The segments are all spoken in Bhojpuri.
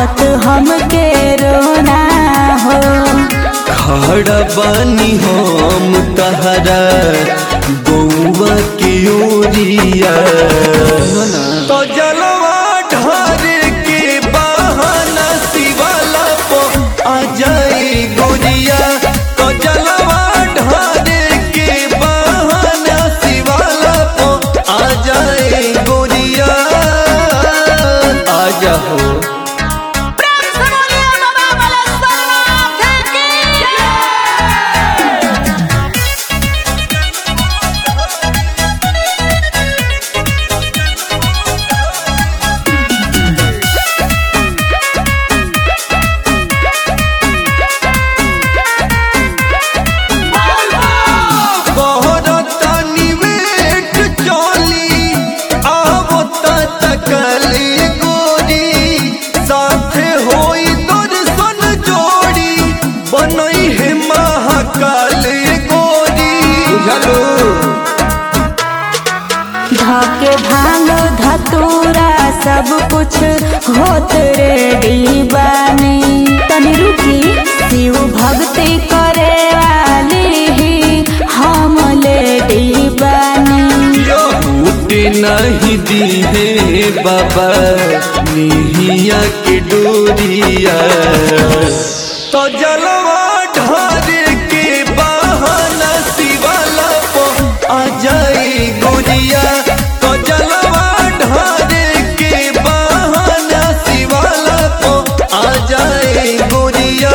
आवत हमके रोना हो खड़ा बानी हम तहरा बउआ के ओरिया तो जलवा ढारे के बहाना शिवाला पो आ जाए गोरिया तो जलवा ढारे के बहाना शिवाला पो आ जाए गोरिया आ जाओ बहरता निवेट चली आवता तकली गोरी साथे होई दर्शन जोड़ी बनई है महाकाल गोरी बुझलो धके भांग धतूरा सब कुछ होत रेडी बानी तनी रुकी शिव भक्ति करे वाली ही हम लेडी बानी टूटे नहीं दी है बाबा निहिया के डोरिया तो जलवा ढारे के बहाना शिवाला पो आ जाए गोरिया तो जलवा ढारे के बहाना शिवाला पो आ जाए गोरिया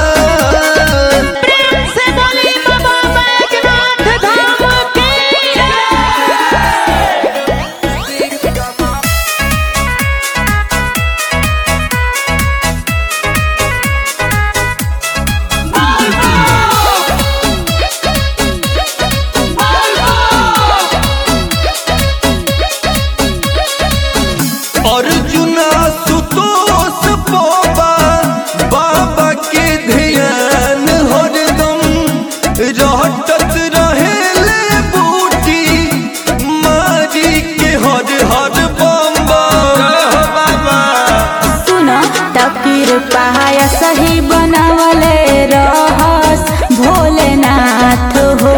अर्जुना सुतोष पोबा बाबा के ध्यान हरदम रहटत रहेले बूटी मारी के हर हर बम्बा बाबा सुनो तकीर पहाया सही बनावले रहस भोलेनाथ हो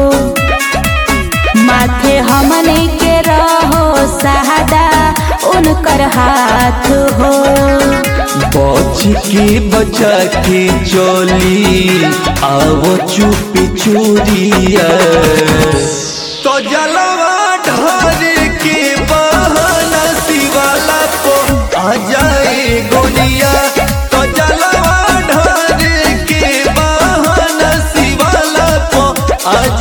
माथे हमने के रहो सहादा उनकर हाथ हो बच के बचा के चली आव चुपी चोरिया तो जलवा ढारे के बहाना शिवाला को आ जाए गोलिया तो जलवा ढारे के बहाना शिवाला को आ